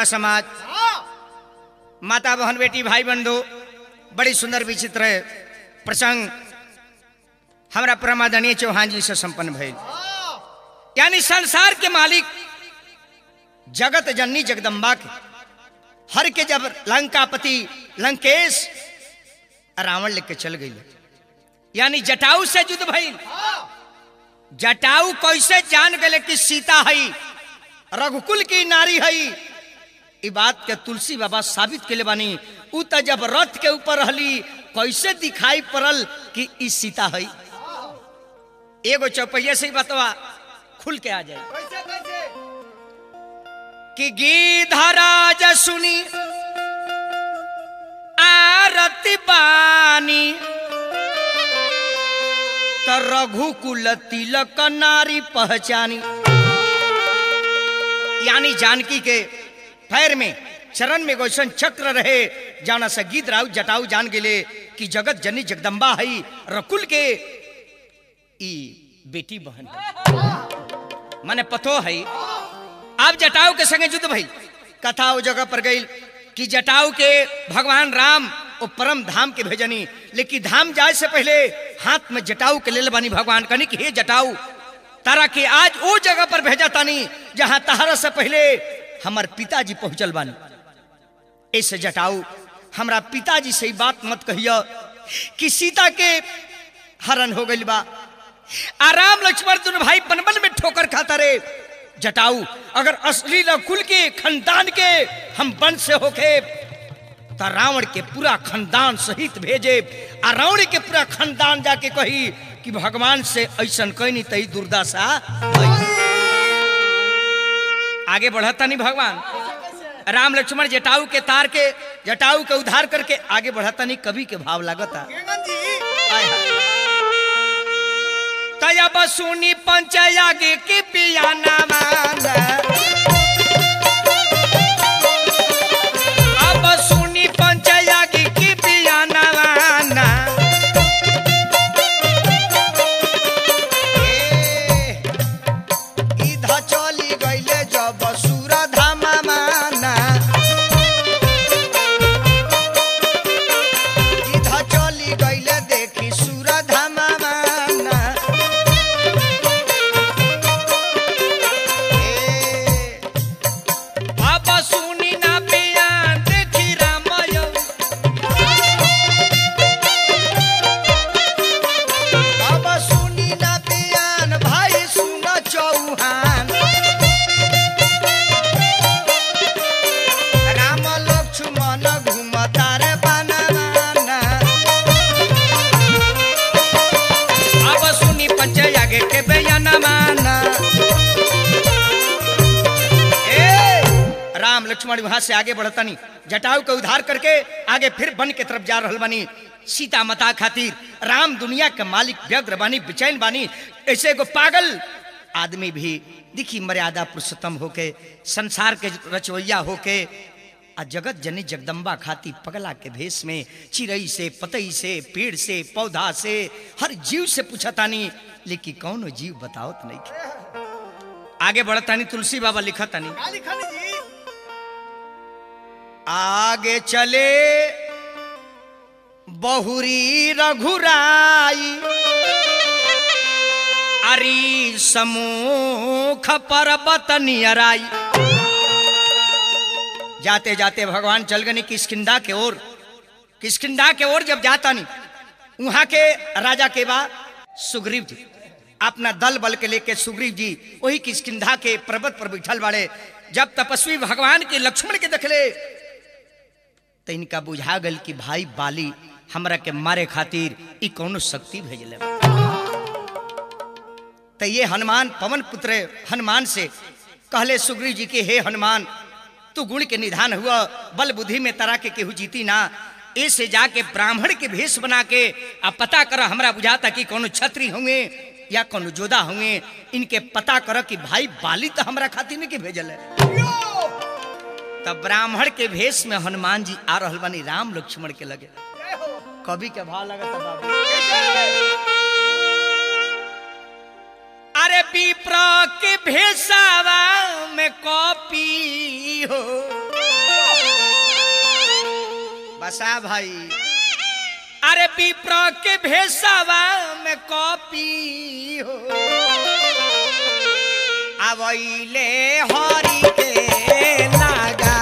बटुआ समाज माता बहन बेटी भाई बंधु बड़ी सुंदर विचित्र प्रसंग हमारा प्रमादनीय चौहान जी से संपन्न भइल यानी संसार के मालिक जगत जननी जगदम्बा के हर के जब लंकापति लंकेश रावण लेके चल गई यानी जटाऊ से युद्ध भइल जटाऊ कैसे जान गए कि सीता हई रघुकुल की नारी हई ई बात के तुलसी बाबा साबित के बानी उ त जब रथ के ऊपर रहली कैसे दिखाई पड़ल कि ई सीता हई एगो चौपहिया से ही बतवा खुल के आ जाए कैसे कैसे कि गीधराज सुनी आरती बानी त रघुकुल तिलक नारी पहचानी यानी जानकी के पैर में चरण में गोशन चक्र रहे जाना से गीत राउ जटाऊ जान गेले कि जगत जननी जगदम्बा हई रकुल के ई बेटी बहन है माने पतो है आप जटाऊ के संगे युद्ध भई कथा वो जगह पर गई कि जटाऊ के भगवान राम वो परम धाम के भेजनी लेकिन धाम जाए से पहले हाथ में जटाऊ के लेल बानी भगवान कनी कि हे जटाऊ तारा के आज वो जगह पर भेजा तानी जहां तहरा से पहले हमार पिताजी पहुंचल बानी ऐसे जटाऊ हमरा पिताजी से ही बात मत कहियो कि सीता के हरण हो गई बा आ राम लक्ष्मण दोनों भाई बनबन में ठोकर खाता रे जटाऊ अगर असली कुल के खानदान के हम वंश से होके तो रावण के पूरा खानदान सहित भेजे आ रावण के पूरा खानदान जाके कही कि भगवान से ऐसा कहनी तई दुर्दशा भई। आगे बढ़ता नहीं भगवान राम लक्ष्मण जटाऊ के तार के जटाऊ के उद्धार करके आगे बढ़ता नहीं कवि के भाव लागता केंगन जी हाय हाय। तया बसुनी पंचयागे के पियाना माना अब सुनी पंचयागे के पियाना माना ए, इधर चली गईले जब सूरा धामा माना इधर चली गईले देखी सूरा धामा माना ए, अब सुनी ना पिया देखी रामय अब सुनी ना पियान भाई सुन चौहान राम लक्ष्मण घूमता रे बनाना अब सुनी पंचयागे के बयान माना ए राम लक्ष्मण वहां से आगे बढ़ता नहीं जटाऊ का उद्धार करके आगे फिर वन के तरफ जा रहल बानी सीता माता खातिर राम दुनिया के मालिक व्यग्र बानी बेचैन बानी ऐसे एगो पागल आदमी भी दिखी मर्यादा पुरुषोत्तम होके संसार के रचवैया होके आ जगत जननी जगदम्बा खाती पगला के भेष में चिड़ई से पतई से पेड़ से पौधा से हर जीव से पूछतानी लेकिन कौनो जीव बताओ तो नहीं के। आगे बढ़तानी तुलसी बाबा लिखतानी का लिखन जी आगे चले बहुरी रघुराई अरी समूख पर्वत नियराई जाते जाते भगवान चल गए किसकिंदा के ओर किसकिंदा के ओर जब जाता नहीं वहां के राजा के बा सुग्रीव जी अपना दल बल के लेके सुग्रीव जी वही किसकिंधा के पर्वत पर बैठल बाड़े जब तपस्वी भगवान के लक्ष्मण के देखले तो इनका बुझा गल कि भाई बाली हमरा के मारे खातिर ई कौनो शक्ति भेजले बा। तो ये हनुमान पवन पुत्र हनुमान से कहले सुग्रीव जी के हे हनुमान तू गुण के निधान हुआ बल बुद्धि में तरा के केहू जीती ना ऐसे जाके ब्राह्मण के भेष बना के आ पता कर हमरा बुझाता कि कोनो छत्री होंगे या कोनो जोधा होंगे इनके पता कर कि भाई बाली तो हमरा खातिर नहीं के भेजल है तब ब्राह्मण के भेष में हनुमान जी आ रहल बानी राम लक्ष्मण के लगे जय हो कवि के भाव लगता बाबू कैसे अरे विप्र के भेसावा में कॉपी हो बसा भाई अरे विप्र के भेसावा में कॉपी हो अवैले हरि के लागा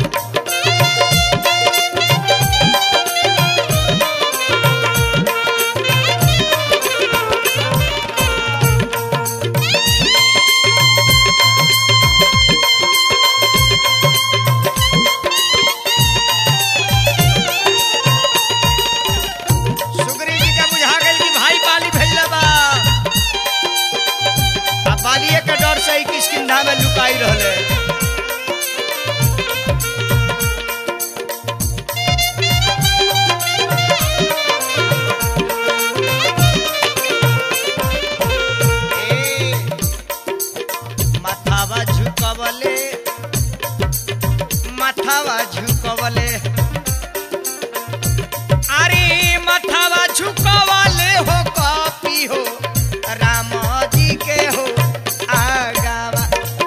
सुग्री जी का बुझा गई कि भाई बाली भेजला बा अब बालिए के डर से ही किसकिंधा में लुकाई रहले ए, माथावा झुकवले माथावा झुकवले अरे मथावा झुकवाले हो कॉपी हो राम जी के हो आगावा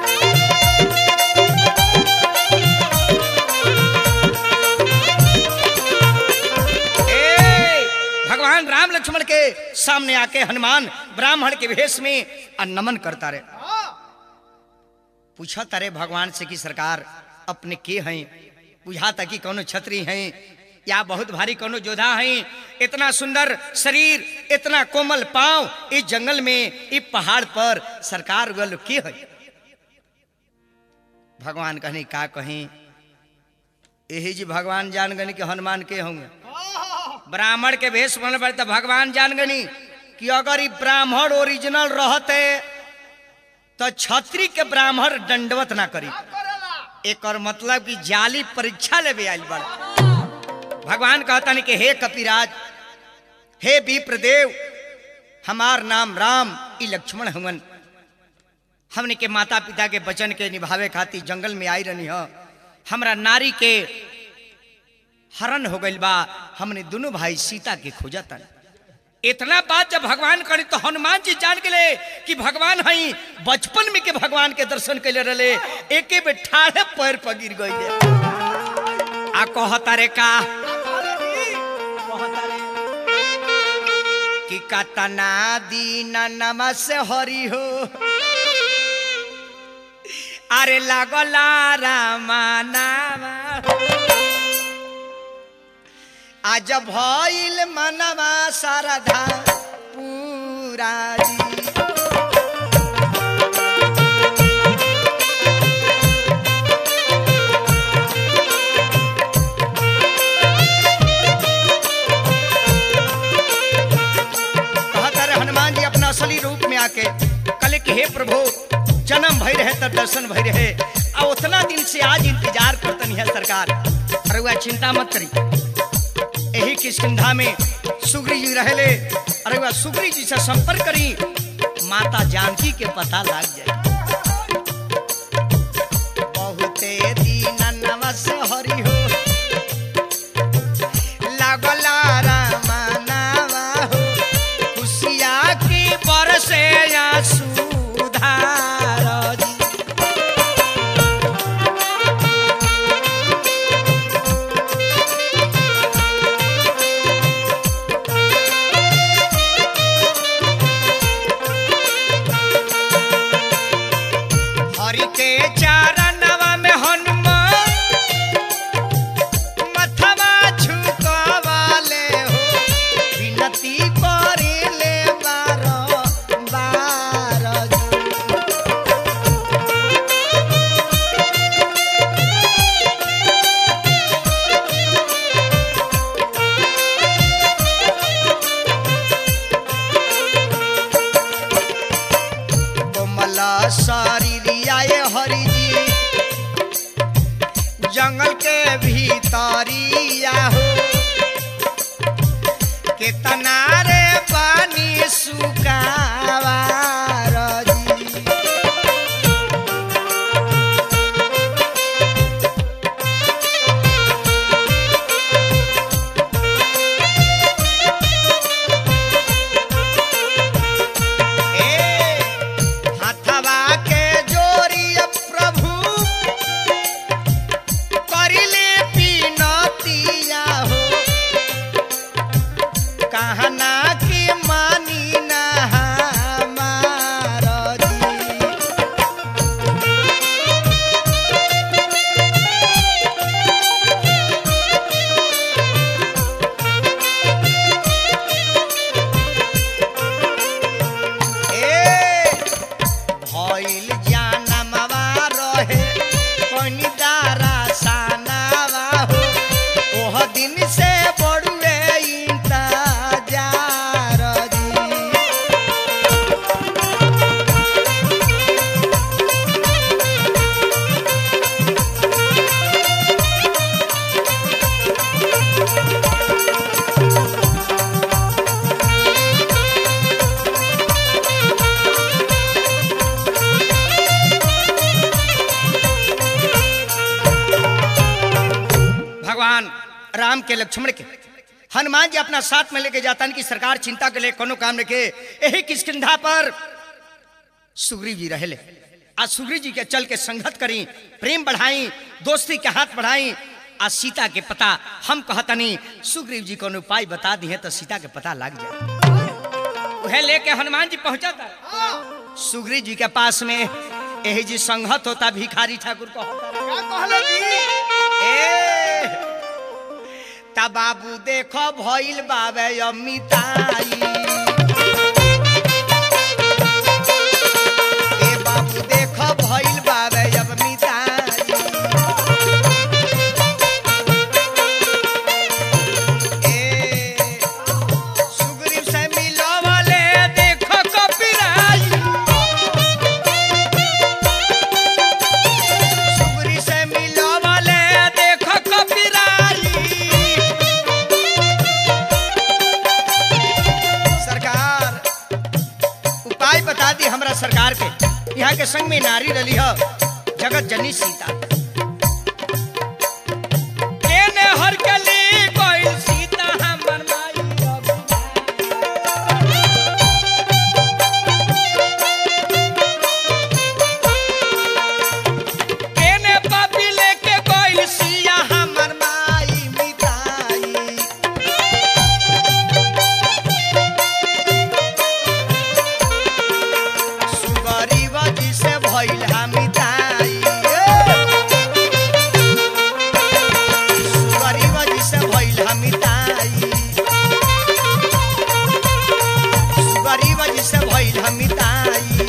ए, भगवान राम लक्ष्मण के सामने आके हनुमान ब्राह्मण के भेष में आ नमन करता रहे पूछा तारे भगवान से कि सरकार अपने के हैं बुझाता कि कोनो छत्री हैं या बहुत भारी कोनो जोधा हैं इतना सुंदर शरीर इतना कोमल पांव इस जंगल में इस पहाड़ पर सरकार गल के है भगवान कहने का कहें यही जी भगवान जान गनी कि हनुमान के होंगे ब्राह्मण के भेष बनल पड़े तो भगवान जान गनी कि अगर ये ब्राह्मण ओरिजिनल रहते तो छत्री के ब्राह्मण दंडवत ना करी एक और मतलब कि जाली परीक्षा लेवे आयल बड़ा भगवान कहता नहीं कि हे कपिराज हे विप्रदेव हमार नाम राम ई लक्ष्मण हवन हमने के माता पिता के वचन के निभावे खातिर जंगल में आई रहनी हो हमरा नारी के हरण हो गइल बा हमने दोनों भाई सीता के खोजता इतना बात जब भगवान करे तो हनुमान जी जान गए कि भगवान हई बचपन में के भगवान के दर्शन कैले रहे एके बे ठाढ़े पैर पर गिर गई आ कहता रे का कहता रे कि कतना दीन नमस हरि हो अरे लागला रामा नामा आज भइल मनवा शारदा पूरा जी कहता रहे हनुमान जी अपना असली रूप में आके कल के हे प्रभु जन्म भई रहे तब दर्शन भई रहे आ उतना दिन से आज इंतजार करतनी है सरकार अरे वह चिंता मत करी यही किसकिधा में सुग्री जी रहले अरे वह सुग्री जी से संपर्क करी माता जानकी के पता लग जाए बहुते दीन नमस हरि हो लागला रामा नामा हो खुशिया की बरसे या सुधार जी हरि के चारणवा में हनुमान मथवा झुकवाले हो विनती करिले बार बार कोमल शरीरिया हरि जी जंगल के भीतरिया हो कितना रे पानी सुकावार जी ए हाथवा के जोरी प्रभु करिले पीनतिया कहना की मानी ना हमार जी ए भइल जानमवा रहे कोनी दारा सानावा हो ओह दिन से बड़ुए इंतजार जी भगवान राम के लक्ष्मण के हनुमान जी अपना साथ में लेके जाता कि सरकार चिंता के लिए कोनो काम रखे यही किसकिंधा पर सुग्रीव जी रहले आज सुग्रीव जी के चल के संगत करी प्रेम बढ़ाई दोस्ती के हाथ बढ़ाई आज सीता के पता हम कहतनी सुग्रीव जी कोनो उपाय बता दी है तो सीता के पता लग जाए वह लेके हनुमान जी पहुंचा था सुग्रीव जी के पास में यही जी संगत होता भिखारी ठाकुर को होता का कहले जी ए ता बाबू देखो भइल बाबे अमिताई ए बाबू देखो भइल बाबे अमिताई ए सुग्रीव से मिलवले देखो कपिराई सुग्री से मिलवले देखो कपिराई सरकार उपाय बता दी हमरा सरकार के यहाँ के संग में नारी रली हो जगत जननी सीता केने हर कली कोई सीता हमर माई केने पापी लेके कोई सिया हमर माई मिताई सुगरी बजी से भइल हमिताई सुगरी बजी से भइल हमिताई सुगरी बजी से भइल हमिताई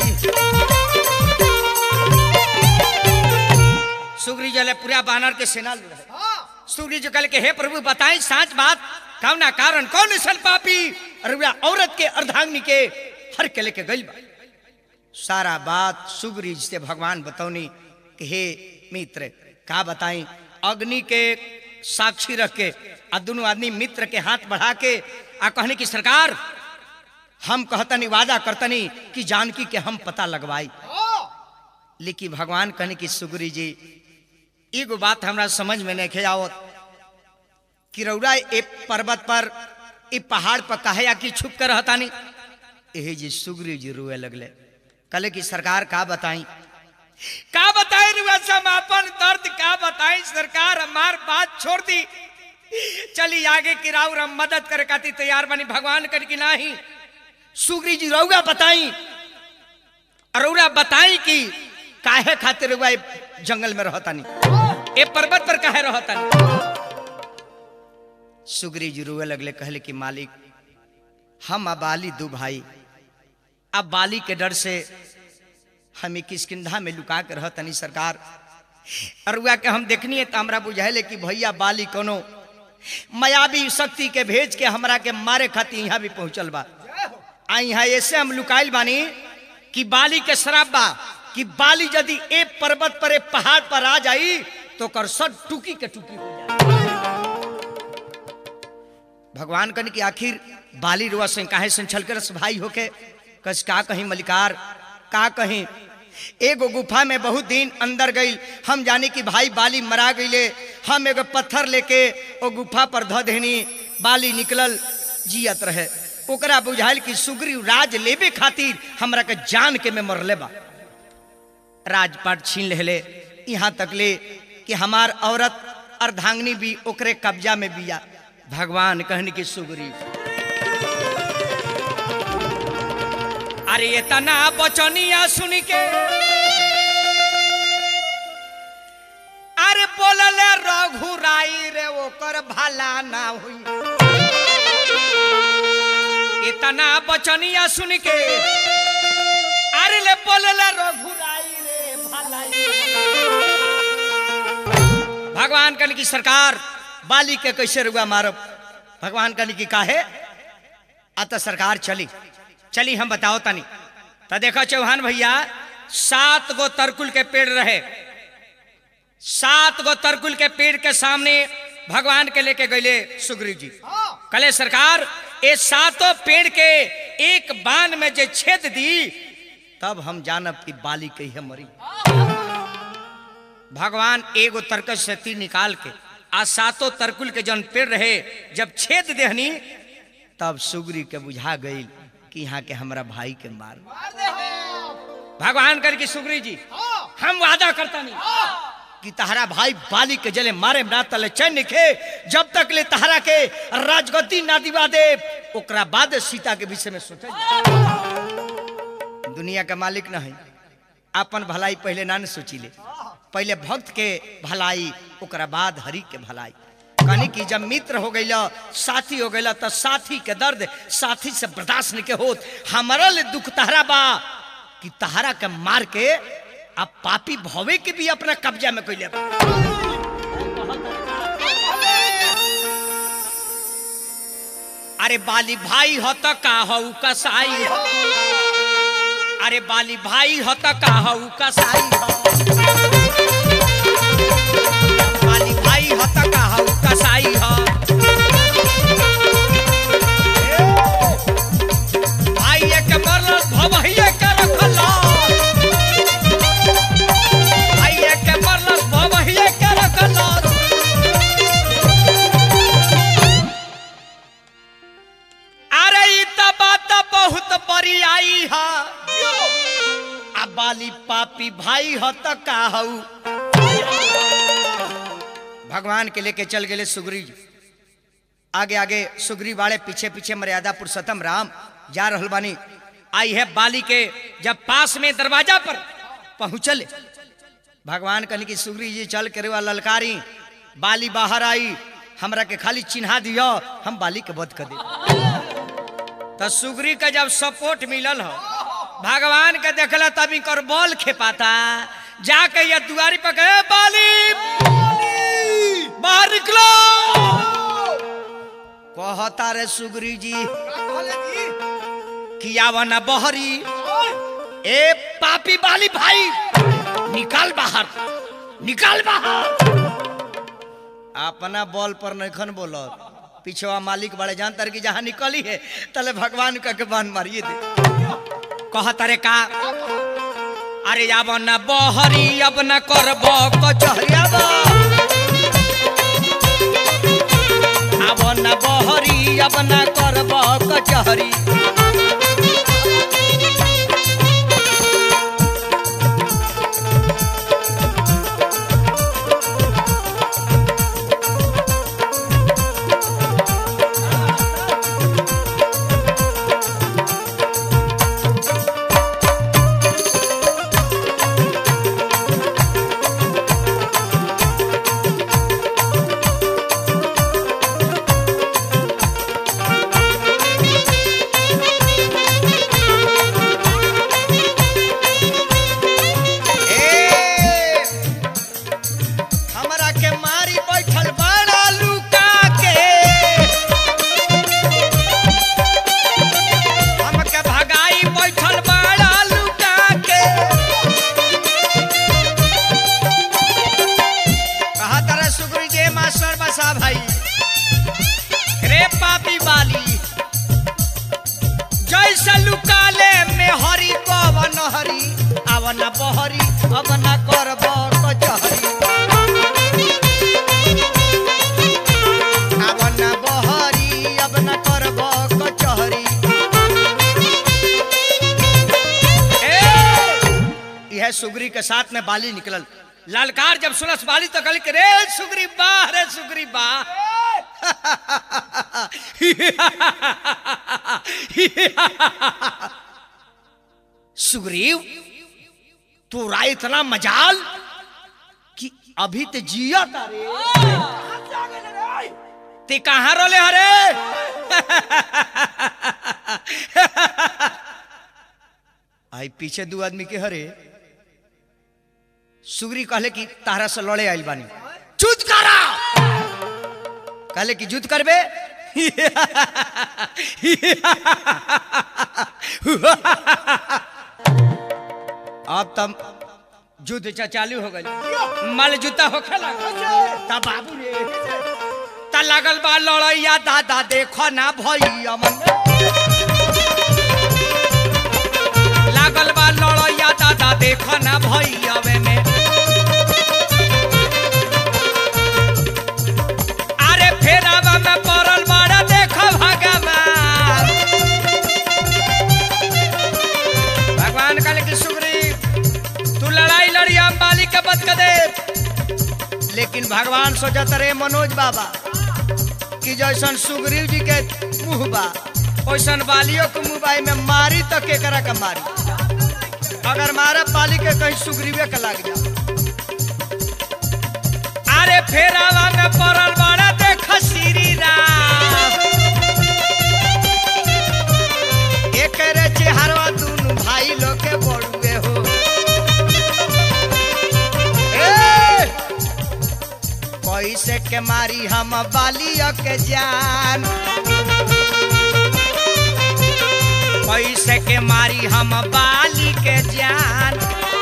सुग्री जले पूरा बानर के सेना लुढ़े हां सूर्य जी कल के हे प्रभु बताई साच बात कामना कारण कौन सल पापी अरुआ औरत के अर्धांगिनी के हर के लेके गइल बा सारा बात सुग्रीज से भगवान बतौनी कि हे मित्र का बताई अग्नि के साक्षी रख के आ दोनों आदमी मित्र के हाथ बढ़ा के आ कहने की सरकार हम कहतनी वादा करतनी कि जानकी के हम पता लगवाई हां लेकिन भगवान कहने की सुग्री जी एगो बात हमरा समझ में नहीं आवत कि रौरा ए पर्वत पर ए पहाड़ पर काहे आके छुप कर रहतानी एहे जी सुग्री जी रोए लगले कले की सरकार का बताई का बताई रुआ समापन दर्द का बताई सरकार हमार बात छोड़ दी चली आगे की राउर हम मदद करे खातिर तैयार बनी भगवान कर की नाही सुग्री जी रौआ बताई अरौरा बताई कि काहे खातिर रुआ ए जंगल में रहतानी ए पर्वत पर काहे रहतानी सुग्री जी रोए लगले कहले कि मालिक हम आ बाली दू भाई अब बाली के डर से हमें किसकिंधा में लुका के रहतनी सरकार अरुआ के हम देखनी है तो हमरा बुझाइले कि भैया बाली कोनो मायावी शक्ति के भेज के हमरा के मारे खातिर यहाँ भी पहुंचल बा आ यहाँ ऐसे हम लुकाइल बानी कि बाली के शराब बा कि बाली यदि ए पर्वत पर ए पहाड़ पर आ जाई तो कर सब टुकी के टुकी हो जाए भगवान कन की आखिर बाली रुआ से काहे से छल कर भाई होके कस का कहीं मलिकार का कहीं एगो गुफा में बहुत दिन अंदर गई हम जाने कि भाई बाली मरा गईले हम एगो पत्थर लेके ओ गुफा पर ध देनी बाली निकलल जियत रहे ओकरा बुझाइल कि सुग्रीव राज लेबे खातिर हमरा के जान के में मरले बा राजपाट छीन लेले यहाँ तक ले कि हमार औरत अर्धांगनी भी ओकरे कब्जा में बिया भगवान कहने की सुग्रीव अरे ये तना बचनिया सुन के अरे बोलल रघुराई रे ओकर भला ना हुई इतना बचनिया सुन के अरे ले बोलल रघुराई रे भलाई भगवान कन की सरकार बाली के कैसे रुआ मारब भगवान कन की काहे अतः सरकार चली चली हम बताओ तनी तो देखो चौहान भैया सात गो तरकुल के पेड़ रहे सात गो तरकुल के पेड़ के सामने भगवान के लेके गए सुग्रीव जी कले सरकार ये सातों पेड़ के एक बाण में जे छेद दी तब हम जानब कि बाली कही है मरी भगवान एगो तरकस से तीर निकाल के आ सातों तरकुल के जन पेड़ रहे जब छेद देहनी तब सुग्री के बुझा गई कि यहाँ के हमरा भाई के मार भगवान कर की सुग्री जी हम वादा करता नहीं कि तहरा भाई बाली के जले मारे ना तले चैन के जब तक ले तहरा के राजगद्दी ना दिवा दे ओकरा बाद सीता के विषय में सोचे दुनिया का मालिक न है अपन भलाई पहले ना न सोची ले पहले भक्त के भलाई ओकरा बाद हरि के भलाई कनी कि जब मित्र हो गई साथी हो गई तो साथी के दर्द साथी से बर्दाश्त नहीं के होत हमारा ले दुख तहरा बा कि तहरा के मार के अब पापी भवे के भी अपना कब्जा में कोई ले अरे बाली भाई हो तो का हो कसाई हो अरे बाली भाई हो तो का हो कसाई हो बाली भाई हो तो का हो कसाई हो भाई के मरल भवहिए के रखल भाई के मरल भवहिए के रखल अरे ई त बात बहुत बड़ी आई है आ बाली पापी भाई हो तो का हऊ भगवान के लेके चल गए सुग्री आगे आगे सुग्री वाले पीछे पीछे मर्यादा पुरुषोत्तम राम जा रहल बानी आई है बाली के जब पास में दरवाजा पर पहुंचल भगवान कहने की सुग्री जी चल के रेवा ललकारी बाली बाहर आई हमरा के खाली चिन्हा दियो हम बाली के वध कर दे तो सुग्री का जब सपोर्ट मिलल हो भगवान के देखला तब इनकर बॉल खेपाता जाके ये दुआरी पर गए बाली बाहर निकलो कहता रे सुग्री जी किया वना बहरी ए पापी बाली भाई निकाल बाहर निकाल बाहर अपना बॉल पर नखन बोलत पिछवा मालिक बड़े जान तर की जहां निकली है तले भगवान का के बान मारिए दे कहत रे का अरे अब न बहरी अब न करब कचहरी अब अब न बहरी अब न करब कचहरी ए, हमरा के मारी बैठल बड़ा लुका के हमके भगाई बैठल बड़ा लुका के कहा तारा सुग्री जे मास्टर बसा भाई रे पापी बाली जैसे लुकाले में हरी पवन हरी अवन बहरी अवन करब कचहरी अवन बहरी अवन करब कचहरी ए, यह सुग्री के साथ में बाली निकलल ललकार जब सुनस बाली तो कल रे सुग्री बा रे सुग्री बा सुग्रीव तोरा इतना मजाल कि अभी ते जिया तारे ते कहाँ रोले हरे आई पीछे दू आदमी के हरे सुग्री कहले कि तारा से लड़े आइल बानी चुत करा कहले कि जुत करबे अब तब युद्ध चा- चालू हो गई मल जूता होखे लागल तब बाबू रे ता लागल बा लड़ैया दादा देखो ना भैया मन लागल बा लड़ैया दादा देखो ना भैया में अरे फेरावा में पड़ल बड़ा देखो भगवान भगवान कहले कि सुग्रीव तू लड़ाई लड़ी हम बाली के बच के दे लेकिन भगवान सोचत रे मनोज बाबा कि जैसन सुग्रीव जी के मुंह बा वैसन बालियों के मुंह बाई में मारी तो केकरा के मारी अगर मारे बाली के कहीं सुग्रीवे के लग जा अरे फेरावा में पड़ल बड़ा देख श्री राम एक रे चेहरवा दुनु भाई लोग के बड़ुए हो ए! कैसे के मारी हम बालिया के जान कैसे के मारी हम बाली के जान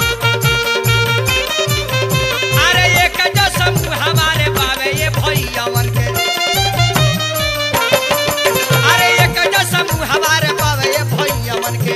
अरे एक जो समूह हमारे बाबे ये भैयावन के अरे एक जो समूह हमारे बाबे ये भैयावन के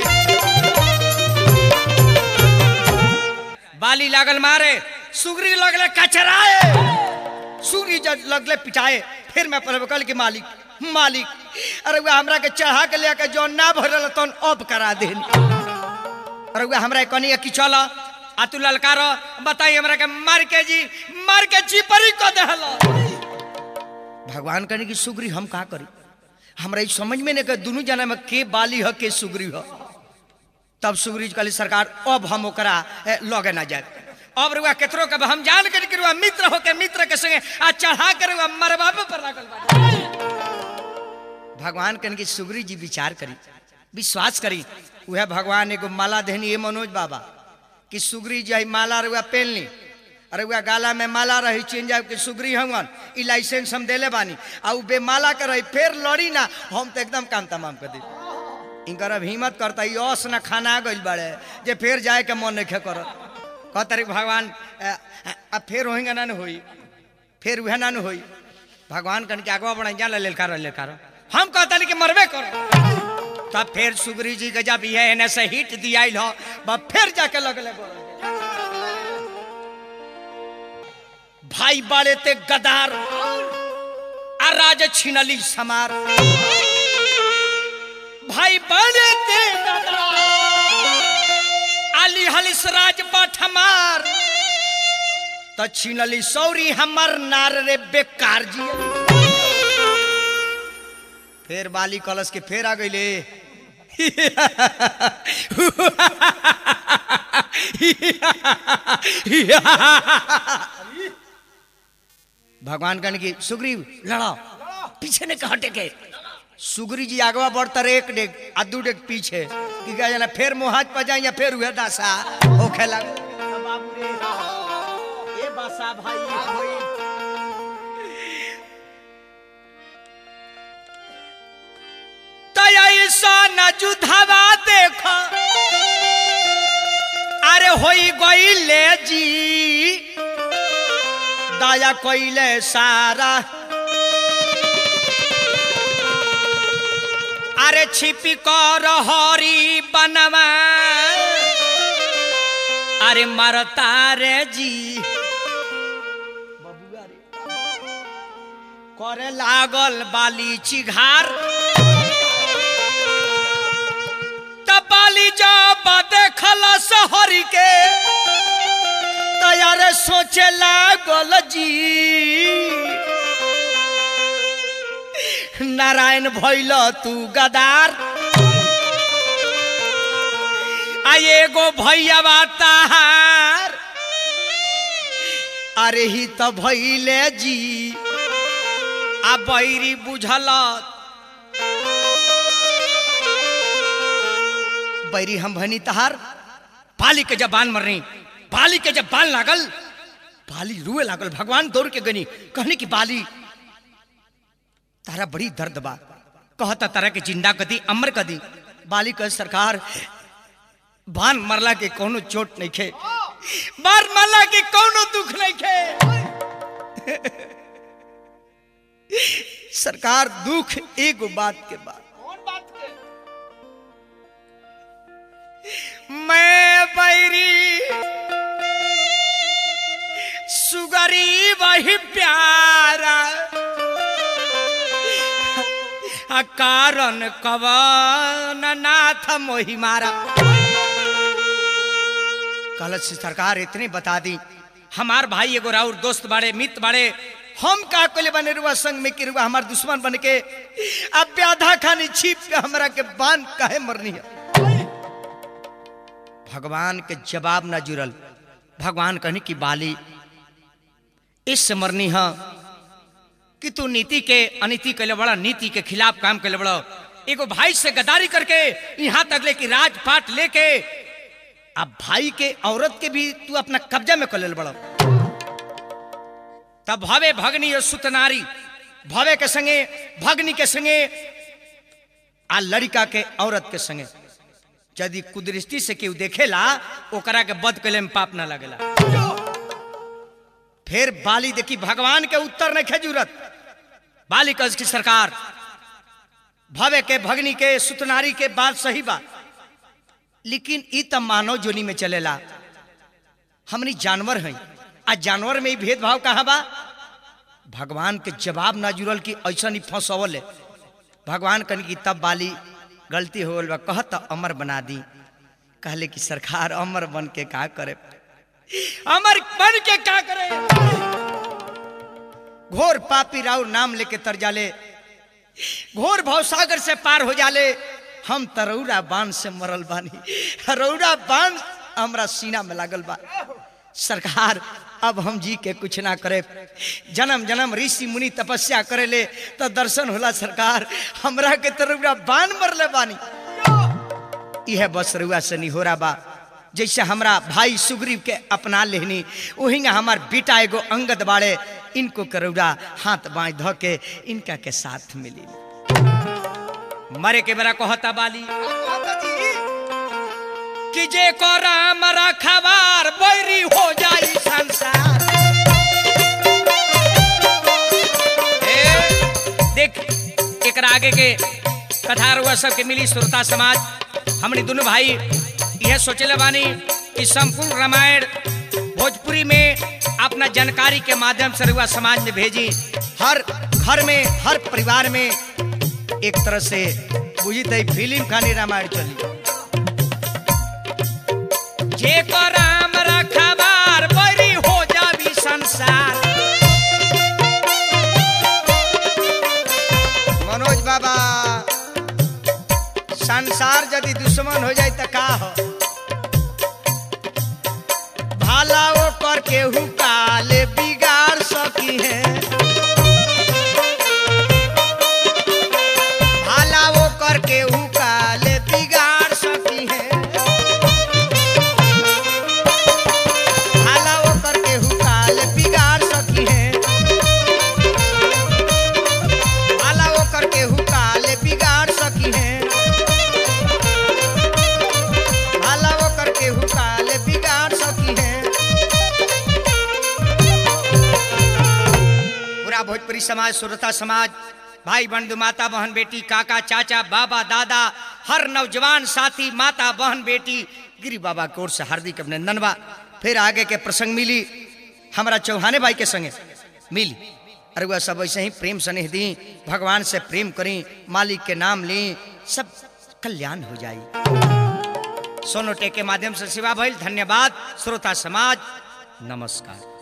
बाली लागल मारे सुगरी लगले कचराए सूर्य जब लगले पिटाए फिर मैं पहले कल के मालिक मालिक अरे वह हमरा के चढ़ा के लेके जो ना भरल तन अब करा दे अरे वह हमरा कनी कि चल आ तू ललकार बताई हमरा के मार के जी मार के चिपरी को देहल भगवान कहने की सुग्री हम का करी हमरा ई समझ में नहीं के दोनों जना में के बाली ह के सुग्री ह तब सुग्री कहली सरकार अब हम ओकरा ए, लगे ना जाए अब रुआ केतरो के हम जान कर के रुआ मित्र हो के मित्र के संगे आ चढ़ा कर रुआ मरबाबे पर लागल बा भगवान कन की सुग्री जी विचार करी विश्वास करी वह भगवान एगो माला देहनी ये मनोज बाबा कि सुग्री जी आई माला रुआ पहन ली अरे वह गाला में माला रही चीन जाए कि सुग्री हवन ई लाइसेंस हम देले बानी आ उ बेमाला के रही फिर लड़ी ना हम तो एकदम काम तमाम कर दी इनकर अब हिम्मत करता ई अस न खाना गइल बाड़े जे फिर जाए के मन नहीं करत कहता रे भगवान अ, अ, अब फिर होएगा ना न होई फिर वह ना न होई भगवान कन के आगवा बढ़ा जा लेलकार लेलकार हम कहता नहीं कि मरबे कर तब फिर सुग्री जी के जब ये एने से हिट दियाइल हो बब फिर जाके लगले बोले भाई बाड़े ते गदार आ राज छिनली समार भाई बाड़े ते गदार आली हलिस राज बाठमार त छिनली सौरी हमर नार रे बेकार जी फिर बाली कलश के फेर आ गईले भगवान कहने की सुग्रीव लड़ाओ पीछे ने हटे के सुग्री जी आगवा बढ़ता रे एक डेग आ दू डेग पीछे कि क्या जाना फिर मुहाज पर जाए या फिर हुए दासा होखे लग बाबू रे ए बसा भाई ये होई तैसा न जुधावा देखो अरे होई गईले जी दया कइले सारा अरे छिपी कर हरी बनवा अरे मरता रे जी बबुआ रे करे लागल बाली चिघार तब बाली जब देखल सहरी के तैयार सोचे लागल जी नारायण भैल तू गदार आ एगो भैया ताहार अरे ही तो भैले जी आ बैरी बुझल बैरी हम भनी तहार पाली के जब बान मरनी पाली के जब बाल लागल पाली रुए लागल भगवान दौड़ के गनी कहने की बाली तारा बड़ी दर्द बा कहता तारा के जिंदा कदी अमर कदी बाली कह सरकार बान मरला के कोनो चोट नहीं खे बार मरला के कोनो दुख नहीं खे सरकार दुख एगो बात के बाद कौन बात के मैं बैरी सुगरी वही प्यारा आ कारण कवन नाथ मोहि मारा कलश सरकार इतने बता दी हमार भाई एगो राउर दोस्त बाड़े मित्र बाड़े हम का कोले बने रुआ संग में कि रुआ हमार दुश्मन बन के अब प्याधा खानी छीप के हमरा के बांध काहे मरनी है भगवान के जवाब ना जुड़ल भगवान कहनी कि बाली इस मरनी है कि तू नीति के अनीति कैले बड़ा नीति के खिलाफ काम कैले बड़ा एगो भाई से गदारी करके यहाँ तक ले कि राजपाट लेके अब भाई के औरत के भी तू अपना कब्जा में कर ले बड़ा तब भवे भगनी और सुतनारी भवे के संगे भगनी के संगे आ लड़का के औरत के संगे यदि कुदृष्टि से केहू देखेला ओकरा के बद कैले में पाप ना लगेला फिर बाली देखी भगवान के उत्तर नहीं खे जरूरत बाली कस की सरकार भवे के भगनी के सुतनारी के बात सही बा लेकिन ई त मानव जोनी में चलेला हमनी जानवर हैं आ जानवर में ही भेदभाव कहाँ बा भगवान के जवाब ना जुड़ल कि ऐसा नहीं फंसवल है भगवान कन की तब बाली गलती हो गल बा कहत अमर बना दी कहले कि सरकार अमर बन के का करे अमर बन के का करे घोर पापी राव नाम लेके तर जाले घोर भवसागर से पार हो जाले हम तरौरा बांध से मरल बानी रौरा बांध हमरा सीना में लागल बा सरकार अब हम जी के कुछ ना करे जन्म जन्म ऋषि मुनि तपस्या करे ले तो दर्शन होला सरकार हमरा के तरौरा बांध मरले बानी यह बस रुआ से निहोरा बा जैसे हमरा भाई सुग्रीव के अपना लेहनी वही हमार बेटा एगो अंगद बाड़े इनको करौड़ा हाथ बाई धो के इनका के साथ मिली मरे के बेरा कहता बाली माता जी कि जे को राम रखवार बैरी हो जाई संसार ए, देख एकरा आगे के कथा रुआ सबके मिली श्रोता समाज हमने दोनों भाई यह सोचले बानी कि संपूर्ण रामायण भोजपुरी में अपना जानकारी के माध्यम से रुआ समाज में भेजी हर घर में हर परिवार में एक तरह से बुझी तई फिल्म खानी रामायण चली जे को राम रखबार बरी हो जाबी संसार मनोज बाबा संसार यदि दुश्मन हो जाए तो का हो भाला वो कर केहू काले बिगाड़ सकी है भाला वो कर केहू काले बिगाड़ सकी है भाला वो कर केहू काले बिगाड़ सकी है भाला वो कर केहू काले बिगाड़ सकी है भाला वो कर केहू काले बिगाड़ सकी है पूरा भोजपुरी समाज सुरता समाज भाई बंधु माता बहन बेटी काका चाचा बाबा दादा हर नौजवान साथी माता बहन बेटी गिरी बाबा की ओर से हार्दिक अभिनंदन बा फिर आगे के प्रसंग मिली हमारा चौहाने भाई के संगे मिली अरे वह सब ऐसे ही प्रेम स्नेह दी भगवान से प्रेम करी मालिक के नाम ली सब कल्याण हो जाई सोनोटे के माध्यम से सेवा भइल धन्यवाद श्रोता समाज नमस्कार